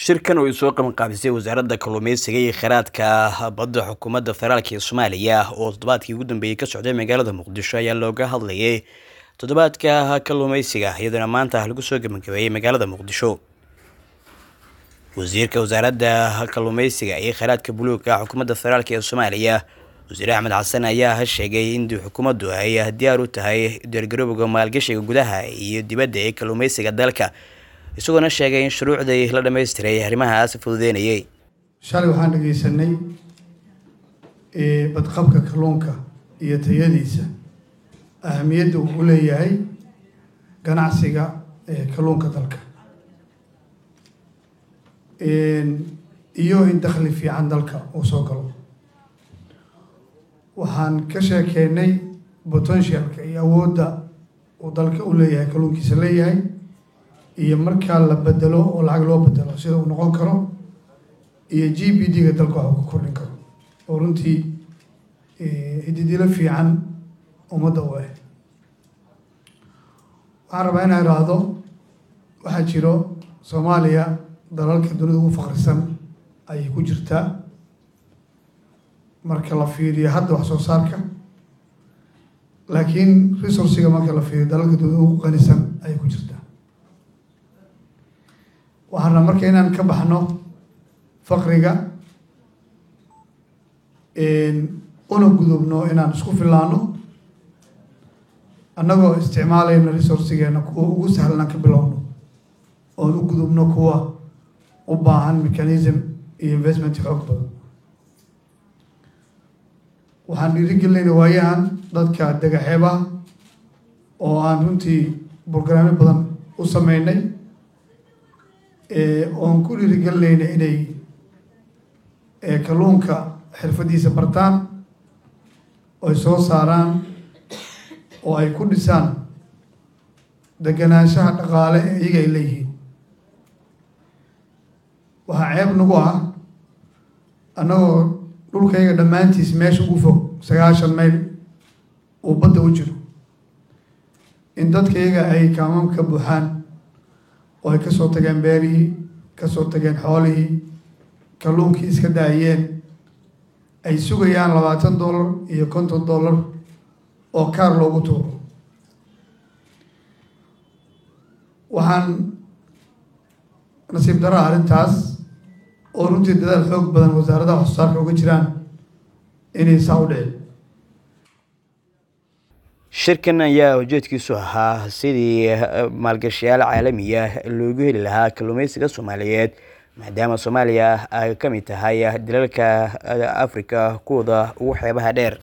shirkan oo ay soo qabanqaabisay wasaaradda kalluumeysiga iyo kheyraadka badda xukuumadda federaalk ee soomaaliya oo toddobaadkii ugu dambeeyey ka socday magaalada muqdisho ayaa looga hadlayay toddobaadka kalluumeysiga iyadoona maanta lagu soo gabagabeeyey magaalada muqdisho wasiirka wasaaradda kalluumeysiga iyo kheyraadka buluuga xukuumadda federaalk ee soomaaliya wasiir axmed xasan ayaa sheegay in xukuumaddu ay diyaar u tahay diyaargarowga maalgashiga gudaha iyo dibadda ee kalluumeysiga dalka isagoona sheegay in shuruucdii la dhammaystiray arrimahaas fududeynayay shalay waxaan dhegeysanay badqabka kalluunka iyo tayadiisa ahamiyadda uu u leeyahay ganacsiga kalluunka dalka iyo in dakhli fiican dalka uu soo galo waxaan ka sheekeynay potentialka iyo awoodda uu dalka u leeyahay kalluunkiisa leeyahay iyo markaa la bedelo oo lacag loo bedelo sida uu noqon karo iyo g b d-ga dalka wax uu ka kordhin karo oo runtii hididilo fiican ummadda u ah waxaan rabaa inaan idhaahdo waxaa jiro soomaaliya dalalka dunida ugu faqrisan ayay ku jirtaa marka la fiiriyo hadda wax soo saarka laakiin resourciga marka la fiiriyo dalalka dunida ugu qanisan ayay ku jirtaa waxaan rabaa marka inaan ka baxno faqriga una gudubno inaan isku filaano annagoo isticmaalayna resourcigeena kuwa ugu sahlan ka bilowno oon u gudubno kuwa u baahan mechanism iyo investment xoog badan waxaan dhiirigelinayna waayahan dadka dagaxeebaha oo aan runtii brograamyo badan u sameynay oon ku dhiirigelinayna inay kalluunka xirfadiisa bartaan oy soo saaraan oo ay ku dhisaan deganaanshaha dhaqaale ee iyaga ay leeyihiin waxaa ceeb nagu ah annagoo dhulkayga dhammaantiis meesha ugu fog sagaashan mayl uu badda u jiro in dadkayga ay kaamam ka buuxaan oo ay kasoo tageen beerihii kasoo tageen xoolihii kalluunkii iska daayeen ay sugayaan labaatan dollar iyo konton dollar oo kaar loogu tuuro waxaan nasiib dara arrintaas oo runtii dadaal xoog badan wasaaradaha wax soo saarka uga jiraan inay saa u dhicin shirkan ayaa ujeedkiisu ahaa sidii maalgashayaal caalamiya loogu heli lahaa kalluumeysiga soomaaliyeed maadaama soomaaliya ay ka mid tahay dalalka africa kuwooda ugu xeebaha dheer